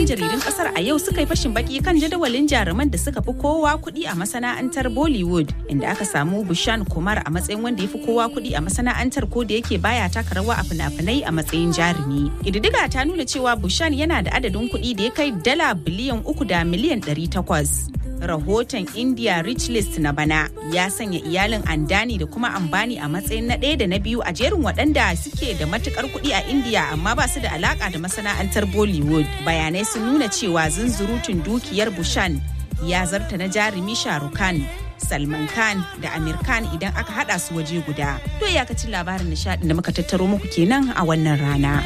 jaridun kasar a yau suka yi fashin baki kan jadawalin jaruman da suka fi kowa kuɗi a masana'antar Bollywood inda aka samu Bushan Kumar a matsayin wanda ya fi kowa kuɗi a masana'antar ko da yake baya taka rawa a fina-finai a matsayin jarumi. Ƙididdiga ta nuna cewa Bushan yana da adadin kuɗi da ya kai dala biliyan uku da miliyan ɗari takwas. rahoton India Rich List na bana ya sanya iyalin Andani da kuma Ambani a matsayin na ɗaya da na biyu a jerin waɗanda suke da matukar kuɗi a India amma ba su da alaka da masana'antar Bollywood. Bayanai sun nuna cewa zunzurutun dukiyar Bushan ya zarta na jarumi Shahrukh Khan. Salman Khan da Amir Khan idan aka hada su waje guda. To iyakacin labarin nishadin da muka tattaro muku kenan a wannan rana.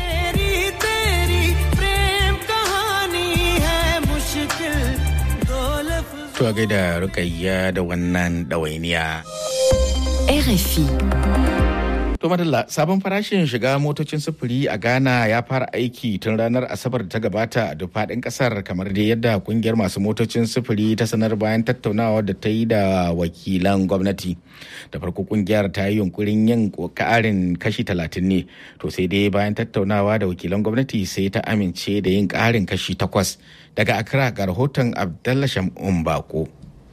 To gaida rukayya da wannan ɗawainiya. RFI. To madalla sabon farashin shiga motocin sufuri a Ghana ya fara aiki tun ranar Asabar da ta gabata a duk faɗin ƙasar kamar dai yadda kungiyar masu motocin sufuri ta sanar bayan tattaunawa da ta yi da wakilan gwamnati. Da farko kungiyar ta yi yunkurin yin ƙarin kashi talatin ne, to sai dai bayan tattaunawa da wakilan gwamnati sai ta amince da yin ƙarin kashi takwas. Daga Accra ga rahoton Abdallah Shamun Bako.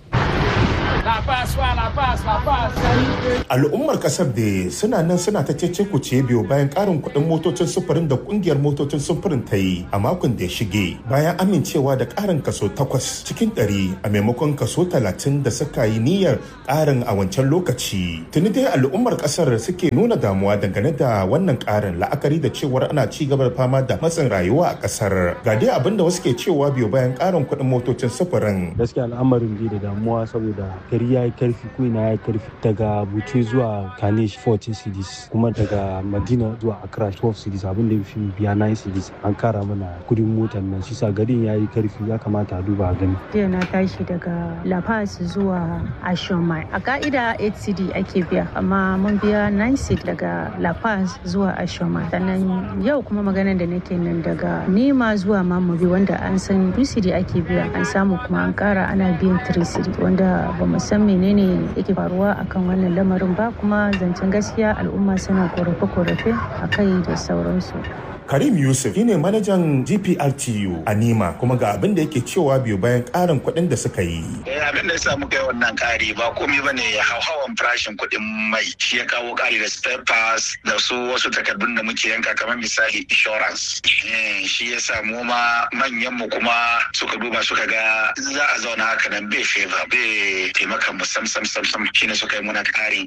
Al'ummar kasar da suna nan suna ta cece kuce biyu bayan karin kuɗin motocin sufurin da kungiyar motocin sufurin ta yi a makon da ya shige bayan amincewa da karin kaso takwas cikin ɗari a maimakon kaso talatin da suka yi niyyar karin a wancan lokaci. Tuni dai al'ummar kasar suke nuna damuwa dangane da wannan karin la'akari da cewar ana ci gaba da fama da matsin rayuwa a kasar. Ga dai abin da wasu ke cewa biyu bayan karin kuɗin motocin sufurin. Gaskiya al'amarin bai da damuwa saboda gari ya yi karfi ko ina ya yi karfi daga buce zuwa kanish 14 cities kuma daga madina zuwa accra 12 cities abin da fi biya 9 cities an kara mana kudin motar nan shi sa garin ya yi karfi ya kamata a duba a gani jiya na tashi daga la paz zuwa ashomai a ka'ida 8 city ake biya amma mun biya 9 city daga la paz zuwa ashomai sannan yau kuma maganar da nake nan daga nema zuwa mamobi wanda an san 2 city ake biya an samu kuma an kara ana biyan 3 city wanda ba mu san menene yake faruwa akan wannan lamarin ba kuma zancen gaskiya al'umma suna korafe-korafe a kai da sauransu Karim Yusuf shine manajan GPRTU a Nima kuma ga abin da yake cewa biyu bayan ƙarin kuɗin da suka yi. abin da ya samu kai wannan ƙari ba komai ba ne hauhawan farashin kuɗin mai shi ya kawo ƙari da spare parts da su wasu takardun da muke yanka kamar misali insurance. Shi ya samu ma manyan mu kuma suka duba suka ga za a zauna haka nan bai favor bai taimaka mu sam sam sam sam shine suka yi muna ƙarin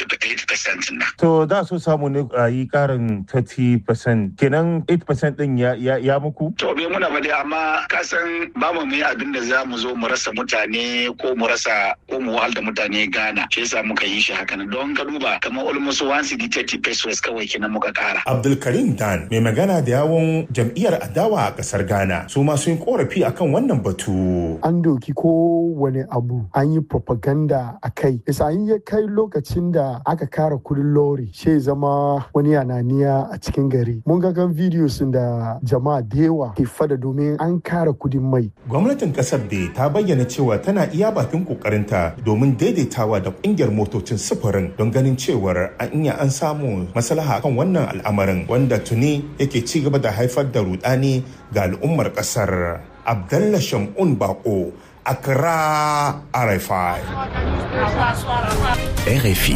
80% na. To da so samu ne a yi ƙarin 30% kenan 8% din ya, ya, ya muku? To bai muna ba dai amma ka san ba mu yi abin da za mu zo mu rasa mutane ko mu rasa ko mu wahal da mutane Ghana. Shi yasa muka yi shi haka don ka duba kamar almost 130 pesos kawai kenan muka kara. Abdulkarim Dan mai magana da yawon jam'iyyar adawa a kasar Ghana su ma sun korafi akan wannan batu. An doki kowane abu an yi propaganda a kai. Isa an yi kai lokacin da aka kara kudin lori shi zama wani ananiya a cikin gari. Mun ga kan videos da jama'a da yawa ke fada domin an kara kudin mai. Gwamnatin kasar da ta bayyana cewa tana iya bakin kokarinta domin daidaitawa da kungiyar motocin sufurin don ganin cewar an iya an samu maslaha kan wannan al'amarin wanda tuni yake ci gaba da haifar da rudani ga al'ummar kasar. Abdallah Shamun Bako, Accra RFI. RFI.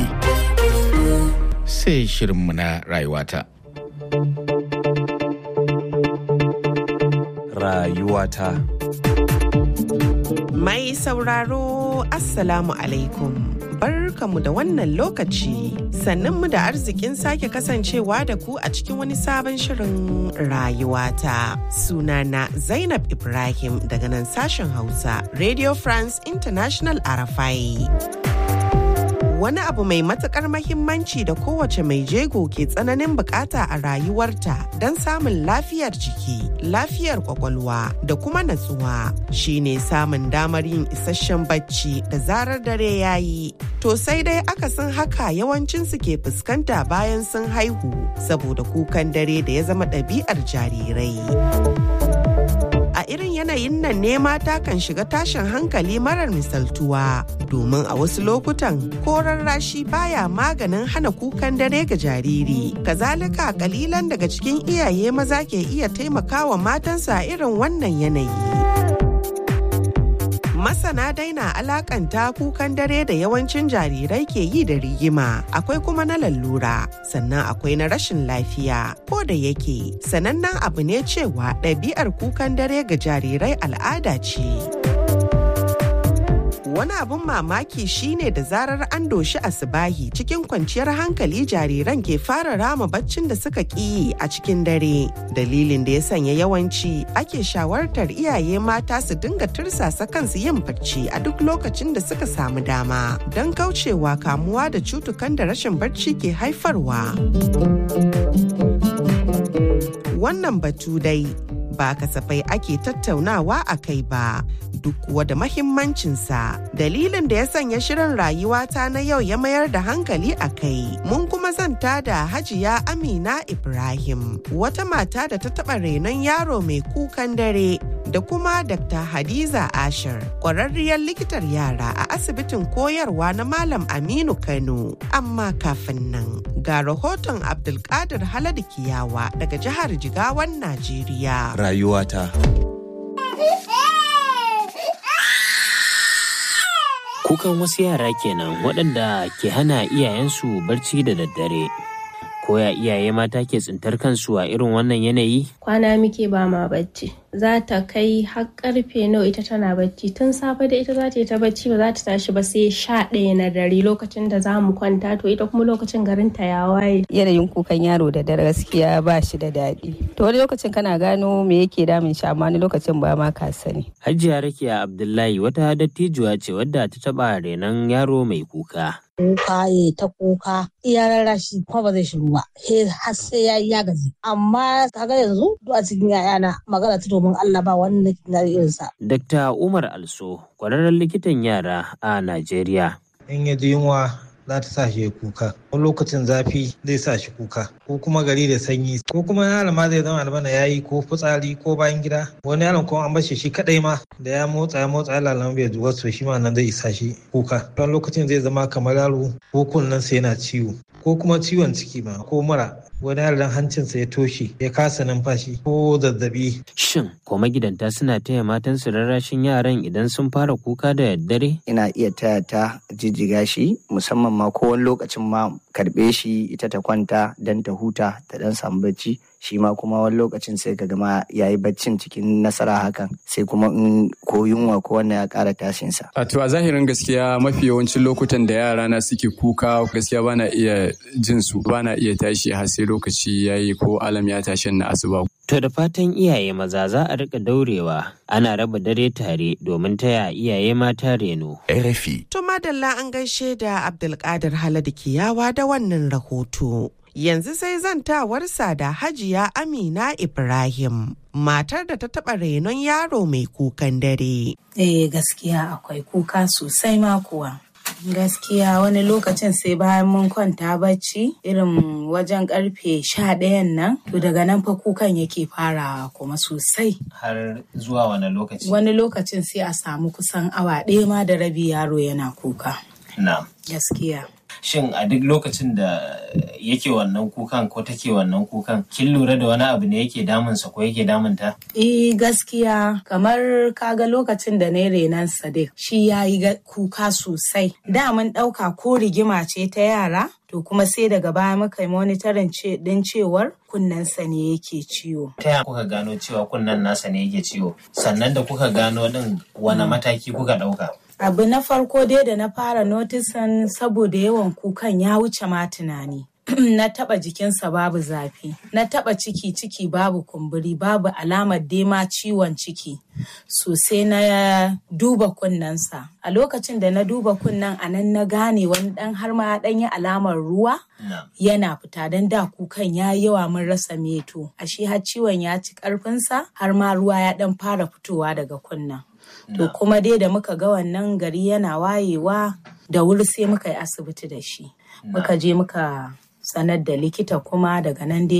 Sai shirinmu na rayuwata. rayuwata. Mai sauraro Assalamu alaikum. Barkamu da wannan lokaci sannan mu da arzikin sake kasancewa da ku a cikin wani sabon shirin rayuwata. Sunana Zainab Ibrahim daga nan sashen Hausa Radio France International Arafai. wani abu mai matukar mahimmanci da kowace mai jego ke tsananin bukata a rayuwarta don samun lafiyar jiki lafiyar kwakwalwa da kuma natsuwa shine samun damar yin isasshen bacci da zarar dare ya yi to sai dai akasin haka yawancinsu ke fuskanta bayan sun haihu saboda kukan dare da ya zama ɗabi'ar jarirai. A a irin yanayin nan ne mata kan shiga tashin hankali marar misaltuwa domin a wasu lokutan koran rashi baya maganin hana kukan dare ga jariri kazalika kalilan daga cikin iyaye maza ke iya taimakawa matansa irin wannan yanayi masana daina alakanta kukan dare da yawancin jarirai ke yi da rigima akwai kuma na lallura sannan akwai na rashin lafiya ko da yake sanannen abu ne cewa ɗabi'ar kukan dare ga jarirai al'ada ce. wani abun mamaki shine da zarar an doshi asibahi cikin kwanciyar hankali jariran ke fara rama baccin da suka ƙi a cikin dare dalilin da ya sanya yawanci ake shawartar iyaye mata su dinga tursasa kansu yin bacci a duk lokacin da suka samu dama don kaucewa kamuwa da cutukan da rashin bacci ke haifarwa wannan batu dai ba kasafai ake tattaunawa a kai ba duk kuwa da mahimmancinsa dalilin da ya sanya shirin rayuwata na yau ya mayar da hankali a kai mun kuma zanta da hajiya amina ibrahim wata mata da ta taɓa renon yaro mai kukan dare da kuma dr hadiza ashir ƙwararriyar likitar yara a asibitin koyarwa na malam aminu kano amma kafin nan ga rahoton abdulkadir haladu kiyawa daga jihar jigawan najeriya rayuwata. Kukan wasu yara kenan waɗanda ke hana iyayensu barci da daddare. Koya iyaye mata ke tsintar kansu a irin wannan yanayi? Kwana muke ba ma bacci. Za ta kai har karfe nawa ita tana bacci tun safe da ita za ta yi ta bacci ba za ta tashi ba sai sha ɗaya na dare lokacin da za mu kwanta to ita kuma lokacin garin ta ya waye. Yanayin kukan yaro da dare gaskiya ba shi da daɗi. To wani lokacin kana gano me yake damun shi amma wani lokacin ba ma ka sani. Hajiya Rakiya Abdullahi wata dattijuwa ce wadda ta taɓa renon yaro mai kuka. kuka ya ta kuka iya rarrashi kuma ba zai shiru ba he har sai ya yi ya gaji amma kaga yanzu duk a cikin yayana magana ta domin Allah ba wani na irinsa. Dr. Umar Also kwararren likitan yara a Najeriya. In ya ji yunwa za ta sa shi ya kuka wani lokacin zafi zai sa shi kuka ko kuma gari da sanyi ko kuma yaron ma zai zama albana ya yi ko fitsari ko bayan gida wani yaron kuma an bashi shi kadai ma da ya motsa ya motsa ya lalama bai zuwa so shi ma nan zai isa shi kuka wani lokacin zai zama kamar yaro ko kunnen sa yana ciwo ko kuma ciwon ciki ma ko mura wani yaron hancinsa ya toshe ya kasa numfashi ko zazzabi. Shin ko magidanta suna taya matansu rarrashin yaran idan sun fara kuka da daddare? Ina iya taya ta jijjiga shi musamman ma ko wani lokacin ma karɓe shi ita ta kwanta don ta huta ta dan samu bacci shi ma kuma wani lokacin sai ka gama ya yi baccin cikin nasara hakan sai kuma in ko yunwa ko wannan ya ƙara tashinsa. A to a zahirin gaskiya mafi yawancin lokutan da yara na suke kuka gaskiya bana iya jin su bana iya tashi har sai lokaci ya yi ko alam ya tashi na asuba. To da fatan iyaye maza za a rika daurewa ana raba dare tare domin taya iyaye mata reno. RFI. To madalla an gaishe da Abdulkadir Haladu Kiyawa da wannan rahoto. Yanzu sai zantawarsa da Hajiya Amina Ibrahim, matar da ta taɓa renon yaro mai kukan dare. Eh gaskiya akwai kuka sosai ma kuwa. Gaskiya wani lokacin sai bayan mun kwanta bacci irin wajen karfe sha ɗayan nan to daga nan fa kukan yake farawa kuma sosai. Har zuwa wani lokaci? Wani lokacin sai a samu kusan awa ɗaya ma da rabi yaro yana kuka. Na. Gaskiya. Shin a duk lokacin da yake wannan kukan ko take wannan kukan kin lura da wani abu ne yake damunsa ko yake damunta? Eh gaskiya kamar kaga lokacin da na renan Sadiq shi ya yi kuka sosai. Da mun ɗauka ko rigima ce ta yara to kuma sai daga baya muka yi monitorin din cewar kunnensa ne yake ciwo. Ta yaya kuka gano cewa kunnen nasa ne yake ciwo? Sannan da kuka gano din wani mataki kuka ɗauka? Abu na farko dai da na fara notisan saboda yawan kukan ya wuce ma tunani. na taba jikinsa babu zafi na taba ciki ciki babu kumburi babu alamar dema ciwon ciki sosai na duba kunnensa a lokacin da na duba kunnen a nan na gane wani dan har ma dan yi alamar ruwa yana fita don da kukan ya yawa mun rasa meto ashe har ciwon ya ci karfinsa har ma ruwa ya dan fara fitowa daga kunnen to kuma dai da muka ga wannan gari yana wayewa da wuri sai muka yi asibiti da shi muka je muka sanar da likita kuma daga nan dai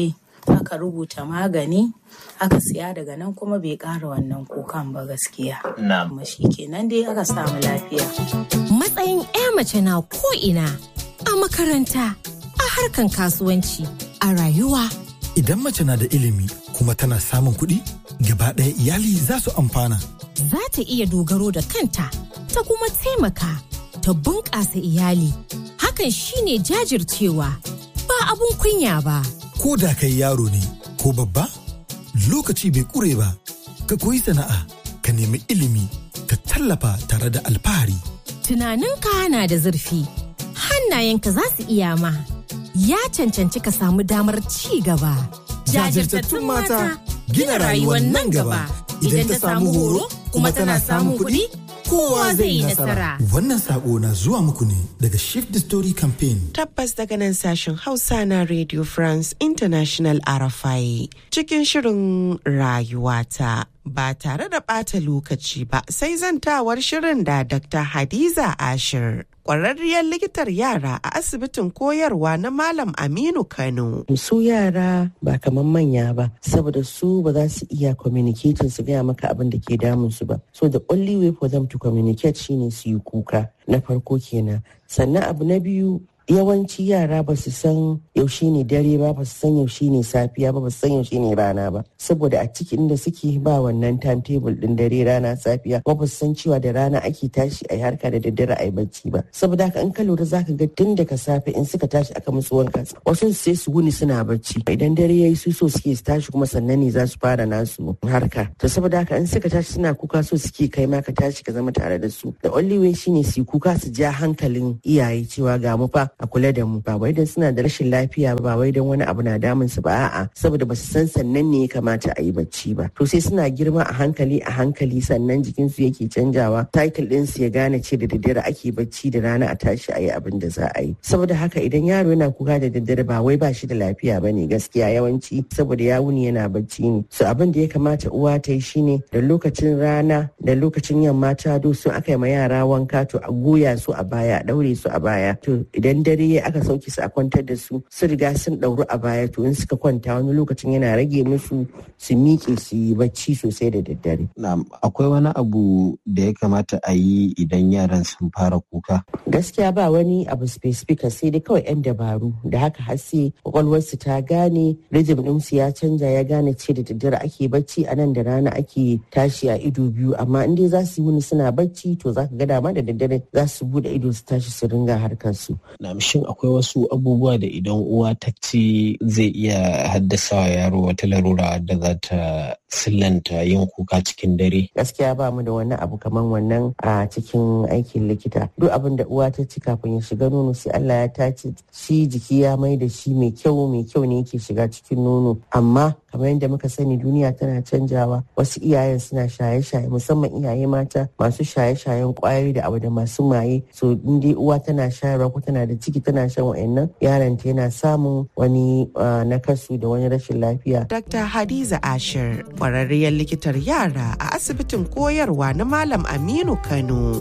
aka rubuta magani aka siya daga nan kuma bai ƙara wannan kukan ba gaskiya kuma shi kenan dai aka samu lafiya matsayin 'ya mace na ko'ina a makaranta a harkan kasuwanci a rayuwa Idan mace na da ilimi kuma tana samun kuɗi, gaba ɗaya iyali za su amfana. za ta iya dogaro da kanta ta kuma taimaka ta bunƙasa iyali hakan shine jajircewa ba abun kunya ba Ko da kai yaro ne ko babba, lokaci bai ƙure ba. Ka koyi sana'a, ka nemi ilimi, ka tallafa tare da alfahari. tunaninka na da zurfi hannayenka za su iya ma ya cancanci ka samu damar ci gaba Jajirtattun mata gina rayuwar nan gaba. Idan ta samu horo kuma tana samun kuɗi, kowa zai yi nasara. Wannan saƙo na zuwa muku ne daga Shift the Story Campaign. Tabbas daga nan sashen Hausa na Radio France International RFI cikin shirin rayuwata. Ba tare da ɓata lokaci ba sai zantawar shirin da Dr. Hadiza Ashir. Ƙwararriyar likitar yara a asibitin koyarwa na Malam Aminu Kano. su yara ba kamar manya ba saboda su ba za su iya communicating su gaya maka abin da ke damun su ba so the only way for them to communicate shine su yi kuka na farko kenan sannan abu na biyu yawanci yara ba su san yaushe ne dare ba ba su san yaushe ne safiya ba ba su san yaushe ne rana ba saboda a cikin da suke ba wannan timetable din dare rana safiya ba ba su san cewa da rana ake tashi a yi harka da daddare a yi bacci ba saboda haka in ka lura zaka ga tun daga safe in suka tashi aka musu wanka wasu sai su wuni suna bacci idan dare yayi su so suke su tashi kuma sannan ne za su fara nasu harka to saboda haka in suka tashi suna kuka so suke kai ma ka tashi ka zama tare da su the only way shine su yi kuka su ja hankalin iyaye cewa ga mu fa a kula da mu ba wai dan suna da rashin lafiya ba wai dan wani abu na damun su ba a'a saboda ba su san sannan ne ya kamata a yi bacci ba to sai suna girma a hankali a hankali sannan jikin su yake canjawa cycle din su ya gane ce da daddare ake bacci da rana a tashi a yi abin da za a yi saboda haka idan yaro yana kuka da daddare ba wai ba shi da lafiya bane gaskiya yawanci saboda ya wuni yana bacci ne so abin da ya kamata uwa ta yi shine da lokacin rana da lokacin yamma ta do sun aka yi ma yara wanka to a goya su a baya a daure su a baya to idan dare ya aka sauke su a kwantar da su su riga sun ɗauru a baya to in suka kwanta wani lokacin yana rage musu su miƙe su yi bacci sosai da daddare. Na'am, akwai wani abu da ya kamata a yi idan yaran sun fara kuka? Gaskiya ba wani abu specific sai dai kawai 'yan dabaru da haka har sai kwakwalwarsu ta gane rhythm ɗinsu ya canja ya gane ce da daddare ake bacci a nan da rana ake tashi a ido biyu amma in dai za su yi wuni suna bacci to za ka ga dama da daddare za su bude ido su tashi su ringa harkar su. Na'am, shin akwai wasu abubuwa da idan uwa ta ci zai iya haddasa wa yaro wata larura da za ta sillanta yin kuka cikin dare? Gaskiya ba mu da wani abu kamar wannan a cikin aikin likita. Duk abin da uwa ta ci kafin ya shiga nono sai Allah ya tace shi jiki ya mai da shi mai kyau mai kyau ne yake shiga cikin nono. Amma kamar yadda muka sani duniya tana canjawa wasu iyayen suna shaye-shaye musamman iyaye mata masu shaye-shayen kwayoyi da abu da masu maye so in dai uwa tana shayarwa ko tana da ciki tana shan wa'annan yaron ta yana samun wani nakasu da wani rashin lafiya. Dr. Hadiza Ashir, kwararriyar likitar yara a asibitin koyarwa na Malam Aminu Kano.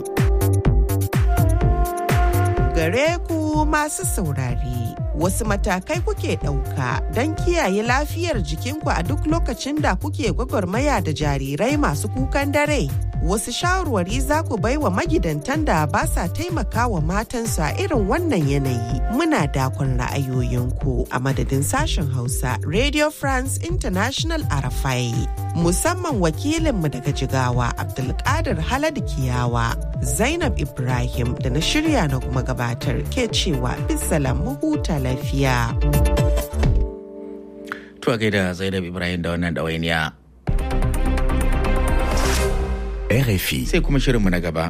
Gare ku masu saurare. Wasu matakai kuke ɗauka don kiyaye lafiyar jikinku a duk lokacin da kuke gwagwarmaya da jarirai masu kukan dare. Wasu shawarwari za ku bai wa magidantan da ba sa taimaka wa matansu a irin wannan yanayi. Muna dakon ra'ayoyinku a madadin sashen Hausa Radio France International Arafai. Musamman wakilinmu daga Jigawa Abdulkadir Halad Kiyawa, Zainab Ibrahim da na shirya na kuma gabatar ke cewa bisalam huta lafiya. Tuwa gaida Zainab Ibrahim da wannan ɗawainiya. RFI. Sai kuma shirinmu na gaba.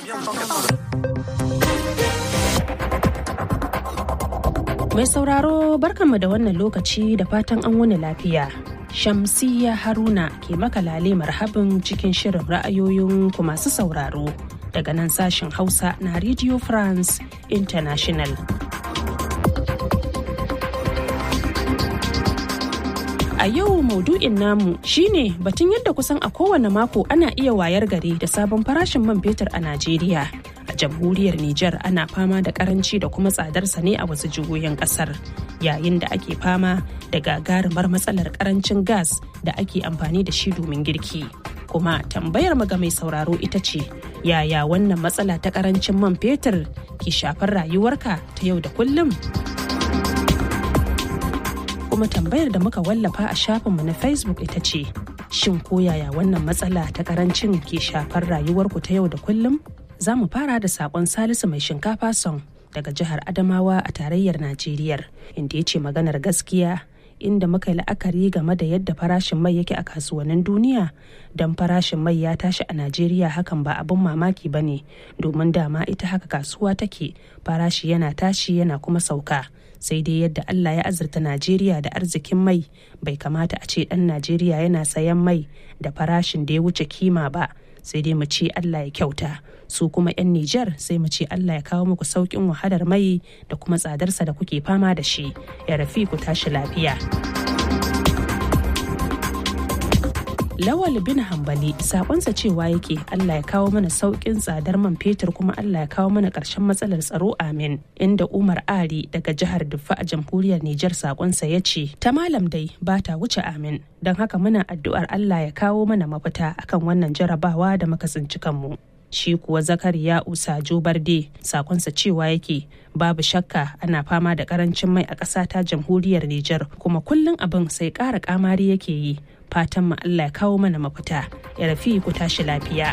Mai sauraro barkanmu da wannan lokaci da fatan an wani lafiya. Shamsiyya Haruna ke makalale marhabin cikin shirin ra'ayoyin ku masu sauraro daga nan sashen Hausa na Radio France International. A yau maudu'in namu shine batun yadda kusan a kowane mako ana iya wayar gari da sabon farashin man fetur a Najeriya. a jamhuriyar Nijar ana fama da karanci da kuma tsadarsa ne a wasu jihohin kasar yayin da ake fama da gagarumar matsalar karancin gas da ake amfani da shi domin girki. Kuma tambayar ga mai sauraro ita ce yaya wannan matsala ta karancin man fetur ke shafar rayuwarka ta yau da kullum? Kuma tambayar da muka wallafa a shafinmu na Facebook ita ce shin ko yaya wannan matsala ta karancin ke shafar rayuwarku ta yau da kullum? Za mu fara da sakon Salisu mai shinkafa son daga jihar Adamawa a tarayyar Najeriya inda ya ce maganar gaskiya inda muka yi la'akari game da yadda farashin mai yake a kasuwannin duniya don farashin mai ya tashi a Najeriya hakan ba abin mamaki ba ne domin dama ita haka kasuwa take farashi yana tashi yana kuma sauka. sai dai yadda Allah ya azurta Najeriya da arzikin mai bai kamata a ce ɗan Najeriya yana sayan mai da farashin da ya wuce kima ba sai dai mu ce Allah ya kyauta su kuma 'yan Nijar sai mu ce Allah ya kawo muku sauƙin wahalar mai da kuma tsadarsa da kuke fama da shi ya rafi ku tashi lafiya. Lawal bin Hambali sakonsa cewa yake Allah ya kawo mana sauƙin tsadar man fetur kuma Allah ya kawo mana ƙarshen matsalar tsaro amin. Inda Umar Ari daga jihar Diffa a jamhuriyar Nijar sakonsa ya ce ta malam dai ba ta wuce amin. Don haka muna addu'ar Allah ya kawo mana mafita akan wannan jarabawa da muka tsinci kanmu. Shi kuwa Zakariya Usajo Barde sakonsa cewa yake babu shakka ana fama da karancin mai a ƙasa ta jamhuriyar Nijar kuma kullum abin sai ƙara ƙamari yake yi. fatan mu Allah ya kawo mana mafita ya rafi ku tashi lafiya.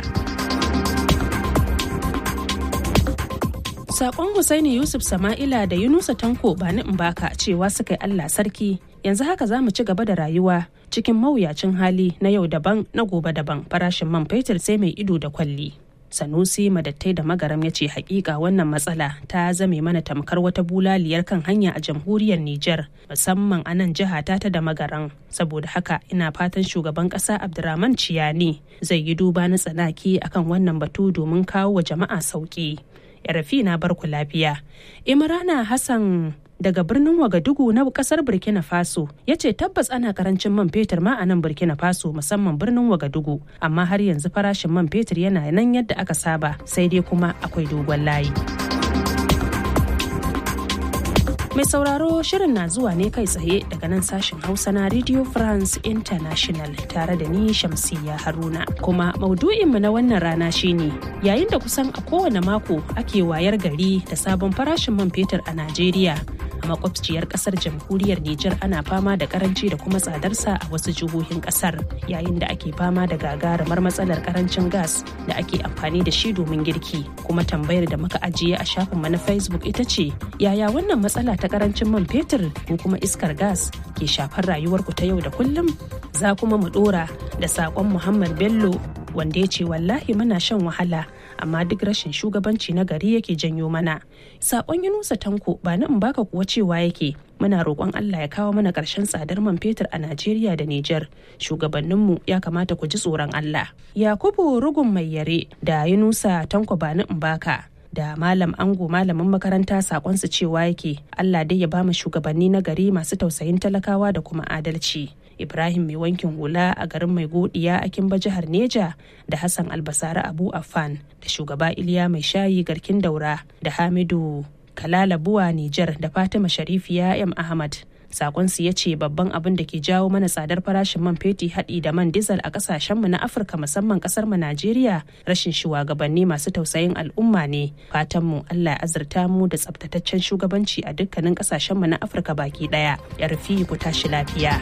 Sakon Husaini Yusuf Sama'ila da Yunusa Tanko ba ni baka cewa suka yi Allah sarki yanzu haka za mu ci gaba da rayuwa cikin mawuyacin hali na yau daban na gobe daban farashin man fetur sai mai ido da kwalli. Sanusi Madattai da Magaram ya ce hakika wannan matsala ta zame mana tamkar wata bulaliyar kan hanya a jamhuriyar Nijar musamman a nan jiha ta ta da Magaran. Saboda haka ina fatan shugaban kasa Abdurrahman Ciyani zai yi duba na tsanaki akan wannan batu domin kawo wa jama'a sauki. Yarafi na barku lafiya. Imrana Hassan daga birnin Wagadugu na kasar Burkina Faso ya ce tabbas ana karancin man fetur ma a nan Burkina Faso musamman birnin Wagadugu amma har yanzu farashin man fetur yana nan yadda aka saba sai dai kuma akwai dogon layi. Mai sauraro shirin na zuwa ne kai tsaye daga nan sashen Hausa na Radio France International tare da ni Shamsiyya Haruna. Kuma maudu'inmu na wannan rana shine yayin da kusan a kowane mako ake wayar gari da sabon farashin man fetur a Najeriya. A makwabciyar kasar jamhuriyar Nijar ana fama da karanci da kuma tsadarsa a wasu jihohin kasar yayin da ake fama da gagarumar matsalar karancin gas da ake amfani da shi domin girki. Kuma tambayar da muka ajiye a shafinmu na Facebook ita ce yaya wannan matsala ta karancin man fetur ko kuma iskar gas ke shafar rayuwarku ta yau da kullum za kuma mu dora da sakon muhammad bello wanda ya ce wallahi muna shan wahala amma duk rashin shugabanci na gari yake janyo mana sakon yunusa tanko ba ni in baka kuwa cewa yake muna roƙon Allah ya kawo mana ƙarshen tsadar man fetur a Najeriya da Nijar. Shugabanninmu ya kamata ku ji tsoron Allah. Yakubu Rugun Mai Yare da Yunusa Tanko Bani Mbaka da malam ango malamin makaranta sakonsu cewa yake Allah dai ya ba mu shugabanni na gari masu tausayin talakawa da kuma adalci. Ibrahim mai wankin hula a garin mai godiya a Kimba jihar Neja da Hassan Albasara Abu Affan da shugaba Iliya mai shayi garkin daura da Hamidu Kalala Buwa Nijar da Fatima Sharifiya M Ahmad. Sakonsu ya ce babban abin da ke jawo mana tsadar farashin man feti haɗi da man dizal a ƙasashenmu na Afirka musamman ƙasar mu Najeriya rashin shugabanni masu tausayin al'umma ne. Fatanmu Allah ya azurta mu da tsabtataccen shugabanci a dukkanin ƙasashenmu na Afirka baki ɗaya. Ya rufi ku tashi lafiya.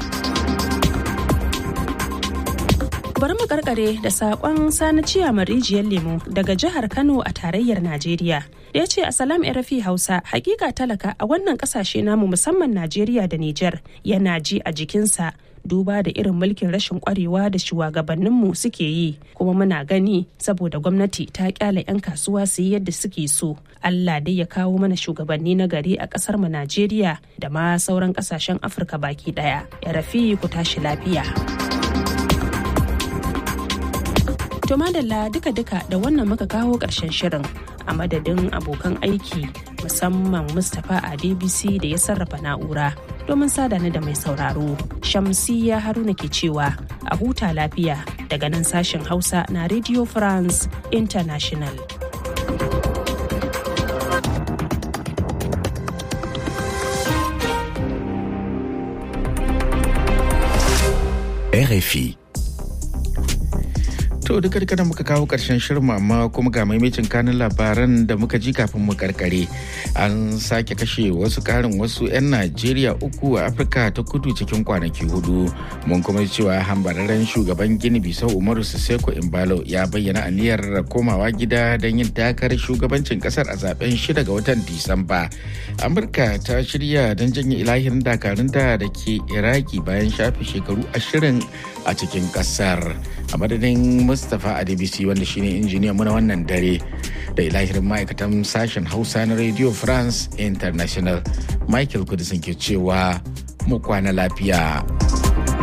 bari mu karkare da sakon sani ciyaman rijiyar lemo daga jihar kano a tarayyar najeriya da ya ce a salam rafi hausa hakika talaka a wannan kasashe namu musamman najeriya da niger yana ji a jikinsa duba da irin mulkin rashin kwarewa da shugabanninmu suke yi kuma muna gani saboda gwamnati ta kyale 'yan kasuwa su yi yadda suke so allah dai ya kawo mana shugabanni na gari a kasar mu najeriya da ma sauran kasashen afirka baki daya ya rafi ku tashi lafiya To madalla duka-duka da wannan muka kawo ƙarshen shirin a madadin abokan aiki musamman Mustapha a DBC da ya sarrafa na'ura domin sadana da mai sauraro. Shamsiya Haruna ke cewa a huta lafiya daga nan sashen Hausa na Radio France International. RFI. To duka duka da muka kawo karshen shirin amma kuma ga maimacin kanin labaran da muka ji kafin mu karkare. An sake kashe wasu karin wasu 'yan Najeriya uku a Afirka ta kudu cikin kwanaki hudu. Mun kuma cewa hambararren shugaban Gini Bisau Umaru Siseko Imbalo ya bayyana aniyar komawa gida don yin takarar shugabancin kasar a zaben shida ga watan Disamba. Amurka ta shirya don janye ilahirin dakarunta da ke Iraki bayan shafe shekaru ashirin a cikin kasar. A madadin Mustapha Adebisi wanda shine injiniyan mu na wannan dare da ilahirin ma'aikatan sashen Hausa na Radio France International Michael Kudisin ke cewa mu kwana lafiya.